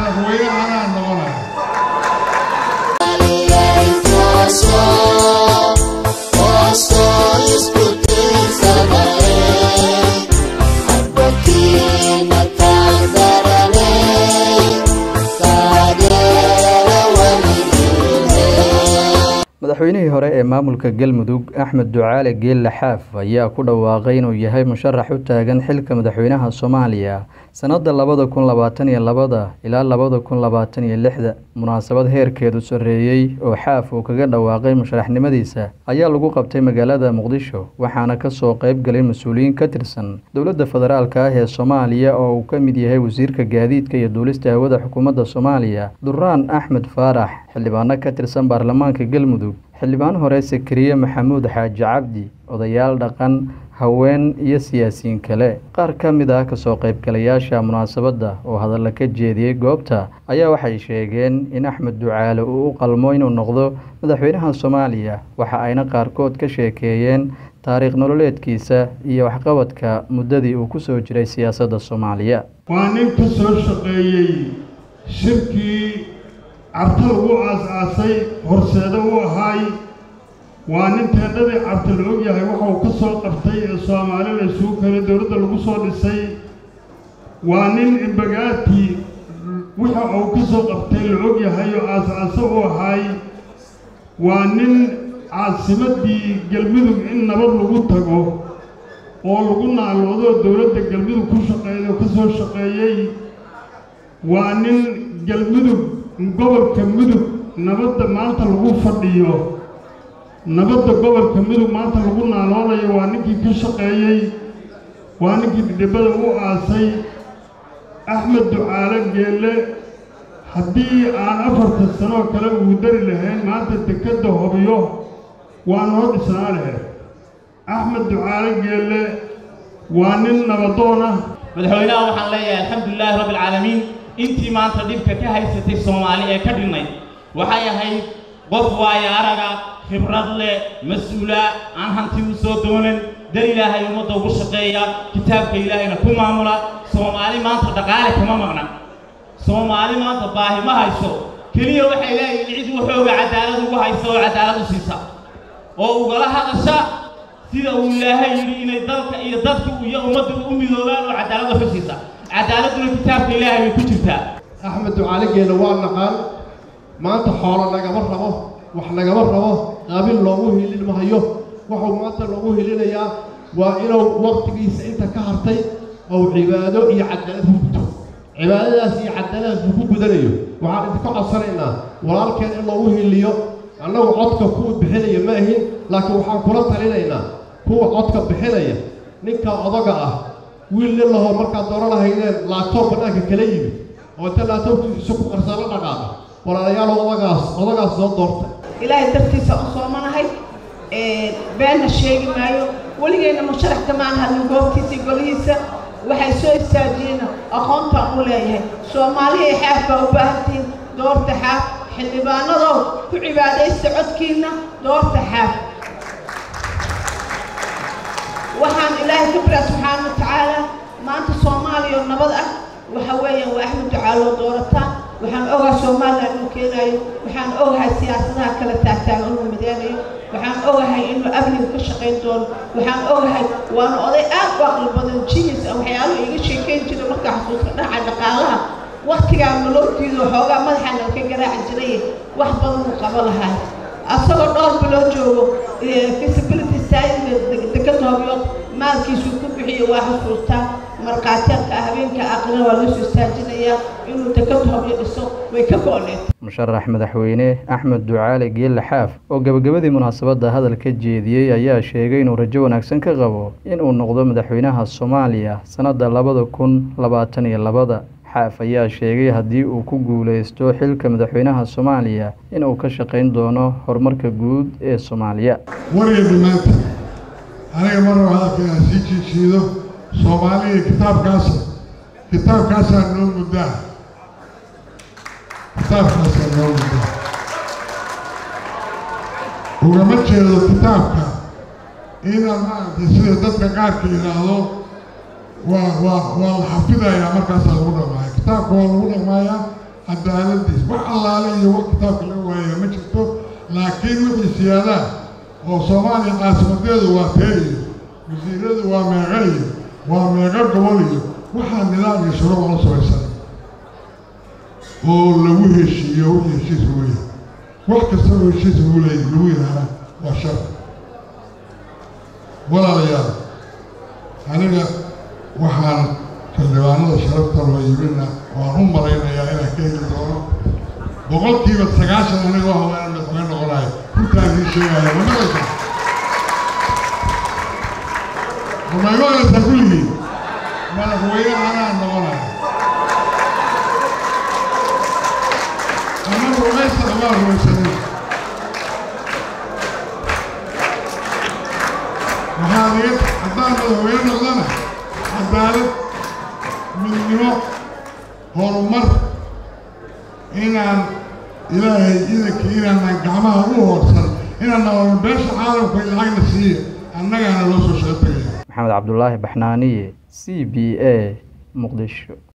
madaxweynaha anaa noqonaya madaxweynihii hore ee maamulka galmudug axmed ducaale geelle xaaf ayaa ku dhawaaqay inuu yahay musharax u taagan xilka madaxweynaha soomaaliya sannada labada kun labaatan iyo labada ilaa labada kun labaatan iyo lixda munaasabad heerkeedu sarreeyey oo xaaf uu kaga dhawaaqay musharaxnimadiisa ayaa lagu qabtay magaalada muqdisho waxaana kasoo qayb galay mas-uuliyiin ka tirsan dowladda federaalk ah ee soomaaliya oo uu ka mid yahay wasiirka gaadiidka iyo duulista hawada xukuumadda soomaaliya duraan axmed faarax xildhibaano ka tirsan baarlamaanka galmudug xildhibaan hore sakariye maxamuud xaaji cabdi odayaal dhaqan haween iyo siyaasiyiin kale qaar ka mid ah kasoo qaybgalayaasha munaasabadda oo hadalla ka jeediyey goobta ayaa waxay sheegeen in axmed ducaale uu u qalmo inuu noqdo madaxweynaha soomaaliya waxa ayna qaarkood ka sheekeeyeen taariikh nololeedkiisa iyo waxqabadka muddadii uu ku soo jiray siyaasadda soomaaliya waa nin ka soo shaqeeyey shirkii carta lagu aas-aasay horseedo u ahaay waa nin teendhadii carta la og yahay waxa uu ka soo qabtay ee soomaali la isugu keenay dowladda lagu soo dhisay waa nin imbagaati waxa uu ka soo qabtay la og yahay oo aas-aaso u ahaay waa nin caasimaddii galmudug in nabad lagu tago oo lagu naaloodo dowladda galmudug ku shaqeeyay oo ka soo shaqeeyey waa nin galmudug gobolka mudug nabadda maanta lagu fadhiyo nabadda gobolka mudug maanta lagu naaloonayo waa ninkii ka shaqeeyey waa ninkii dhidhibada u aasay axmed ducaale geelle haddii aan afartan sanoo kale uu dari lahayn maanta dekedda hobiyo waa noo dhisnaa lahayd axmed ducaale geelle waa nin nabadoon ah madaxweynaha waxaan leeyahay alxamdulilaahi rabbi alcaalamiin intii maanta dhibka ka haysatay soomaali ee ka dhinnayd waxay ahayd qof waayo araga khibrad leh mas-uula aan hanti u soo doonan dar ilaahay ummadda ugu shaqeeya kitaabka ilaahayna ku maamula soomaali maanta dhaqaale kama maqna soomaali maanta baahi ma hayso keliya waxay leeyihin cid waxooga cadaalad ugu haysa oo cadaalad u siisa oo ugala hadasha sida uu ilaahay yidhi inay dalka iyo dadka iyo ummadda u midoobaan oo cadaalad wax u siisa cadaaladuna kitaabka ilaahay bay ku jirtaa axmed ducaale geelle waa naqaan maanta xoolo nagama rabo wax nagama rabo qaabil loogu hilin mahayo wuxuu maanta loogu hilinayaa waa inuu waqtigiisa inta ka hartay ou cibaado iyo cadaalad ku guto cibaadadaas iyo cadaaladaas uu ku gudanayo waxaan idinka codsanaynaa walaalkeen in loogu hiliyo annagu codka kuwa bixinaya ma ahin laakiin waxaan kula talinaynaa kuwa codka bixinaya ninka odaga ah wiil nin lahoo markaad dooran lahaydeen laagtoob bannaanka kala yimid oo inta laagtoobkiisa ku qarsaa la dhaqaaqa walaalayaal odagaas odagaas soo doortay ilaahay dartiisa u soomanahay beenna sheegi maayo weligeyna musharax kamaan hadlin goobtiisa iyo golihiisa waxay soo istaajiyeen aqoontaan u leeyahay soomaaliya xaaf baa u baahantihiin doorta xaaf xildhibaanadow ku cibaadaysta codkiinna doorta xaaf waxaan ilaahay ka baraa subxaana wa tacaala maanta soomaaliya oo nabad ah waxa weeyaan waa axmed ducaaloo doorataan waxaan ogahay somalilan inuu keenayo waxaan ogahay siyaasadaha kala taagtaaga inuu mideynayo waxaan ogahay inuu amniga ka shaqayn doono waxaan ogahay waana oday aad u aqli badan jinis ah waxyaaluhu iga sheekayn jira markaa xasuuska dhaca dhaqaalaha waktigaa nololtiidu xoogaa madaxa nalka garaaci jiray wax badan uu qabo lahay asagoo dhowr biloo joogo feasibility study dekada hobyood maalkiisuu ku bixiyo waa xusuustaa markhaatiyaadka habeenka aqrina waa loo soo istaajinayaa inuu dekada hobyo dhiso way ka go-need musharax madaxweyne axmed ducaale geelle xaaf oo gabagabadii munaasabadda hadal ka jeediyey ayaa sheegay inuu rajo wanaagsan ka qabo inuu noqdo madaxweynaha soomaaliya sannadda labada kun labaatan iyo labada xaaf ayaa sheegay haddii uu ku guuleysto xilka madaxweynaha soomaaliya inuu ka shaqayn doono horumarka guud ee soomaaliya wariyadhi maanta aniga mar raba hadalka inaan sii jiijiido soomaaliya kitaabkaasa kitaabkaasaa noo muddaa kitaabkaasaa noo muddaa ugama jeedo kitaabka inaan maaragtay sida dadka qaarka yidhaahdo waa waa waa la xafidayaa markaasaa lagu dhaqmaaya kitaabka waa lagu dhaqmaayaa cadaaladiis wax allaale iyo wax kitaabka laga waayaya ma jirto laakiin wixii siyaadaha oo soomaaliya caasimadeedu waa tee iyo wasiiradu waa meeqa iyo waa meeqa gobol iyo waxaa nidaam iyo shuruuc la samaysan oo lagu heshiiyo wixii heshiis lagu yahay wax kasta oo heshiis lagu leey lagu yidhaahda waa shar walaalayaal aniga waxaan xildhibaanada sharafta loo yimina waan u malaynayaa inaan ka heli doono boqolkiiba sagaashan aniga waa haweenan madaxweyne noqonayo runtaan ii sheegaya ma maqlaysaa ma maqlaysaa kulligii madaxweyne anaa noqonayo ama rumaysa amaa rumaysanin waxaa iga haddaan madaxweyne noqdana cadaalad midnimo horumar inaan ilaahay idankii inaanaan gacmaha u hoorsan inaan nabadno beesha caalamka lacagna siiya annagaana loo soo shaqo tegaya maxamed cabdulaahi baxnaaniye c b a muqdisho